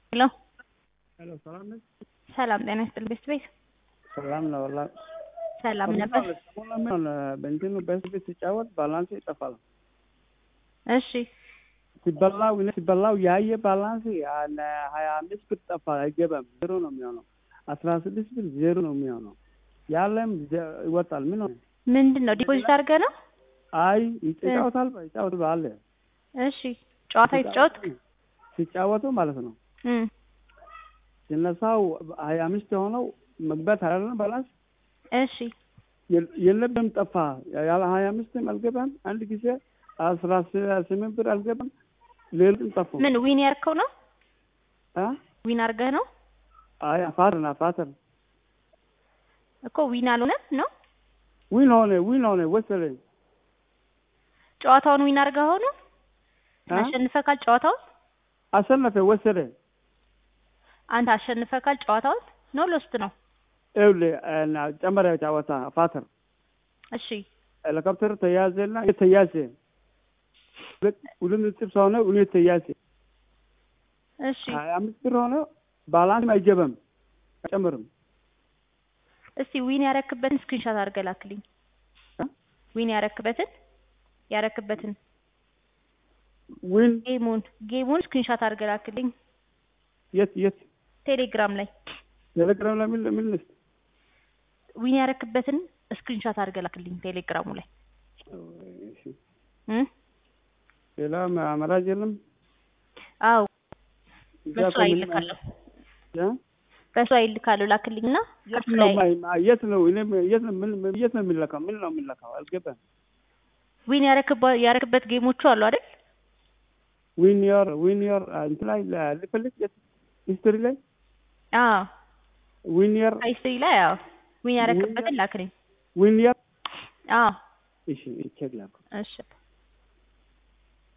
ሄሎ ሄሎ ሰላም ነሽ? ሰላም ጤና ይስጥልኝ ቤት ቤት ሰላም ነው ወላ ሰላም ነበር። ሰሞኑን በእንትኑ በህዝብ ሲጫወት ባላንስ ይጠፋል። እሺ ሲበላው እኔ ሲበላው ያየ ባላንስ ሀያ አምስት ብር ጠፋ፣ አይገባም። ዜሮ ነው የሚሆነው። አስራ ስድስት ብር ዜሮ ነው የሚሆነው። ያለም ዘ- ይወጣል። ምን ሆነ? ምንድን ነው ዲፖዚት አድርገህ ነው? አይ ይጫወታል፣ ይጫወት ባለ እሺ ጨዋታ የተጫወት ሲጫወቱ ማለት ነው። እም ሲነሳው ሀያ አምስት የሆነው መግባት አይደለም ባላንስ እሺ የለ- የለብም ጠፋ። ያለ ሀያ አምስትም አልገባም። አንድ ጊዜ አስራ ስምንት ብር አልገባም። ሌሎችም ጠፉ። ምን ዊን ያርከው ነው? አ? ዊን አድርገህ ነው አይ አፋተር ነው አፋተር እኮ ዊን አልሆነም ነው? ዊን ሆነ ዊን ሆነ ወሰለኝ ጨዋታውን ዊን አድርገህ ሆኖ አ? አሸንፈካል ጨዋታውን? አሸነፈ ወሰደ። አንተ አሸንፈካል ጨዋታውን ነው ሎስት ነው? ይኸውልህ እና ጨመረ ጨዋታ አፋተር እሺ ሄሊኮፕተር ተያዘና ተያዘ ሁለት ነጥብ ሆነ ሁለት ተያዘ እሺ ሀያ አምስት ብር ሆነ ባላንስ አይገባም አይጨምርም። እስቲ ዊን ያረክበትን ስክሪንሾት አድርገህ ላክልኝ። አ? ዊን ያረክበትን ያረክበትን ዊን ጌሙን ጌሙን ስክሪንሾት አድርገህ ላክልኝ የት የት ቴሌግራም ላይ ቴሌግራም ላይ ምን ምን ልስጥ? ዊን ያረክበትን ስክሪንሾት አድርገህ ላክልኝ ቴሌግራሙ ላይ እሺ። እም ሌላ አማራጭ የለም። አዎ እዛ በሱ እኮ ላይ ምንም ይልካለሁ አ? በሱ ላይ ይልካለሁ ላክልኝና የት ከሱ ነው ላይ ማይ- የት ነው እኔ የት ነው ምን የት ነው የሚለካው? ምን ነው የሚለካው? አልገባም። ዊን ያረክባ ያረክበት ጌሞቹ አሉ አይደል? ዊን ዮር ዊን ዮር እንትን ላይ ላ- ልፈልግ የት ሂስትሪ ላይ አዎ ዊን ዮር ሂስትሪ ላይ አዎ ዊን ያረክበትን ላክልኝ። ዊን ዮር አዎ እሺ ቼክ ላኩ እሺ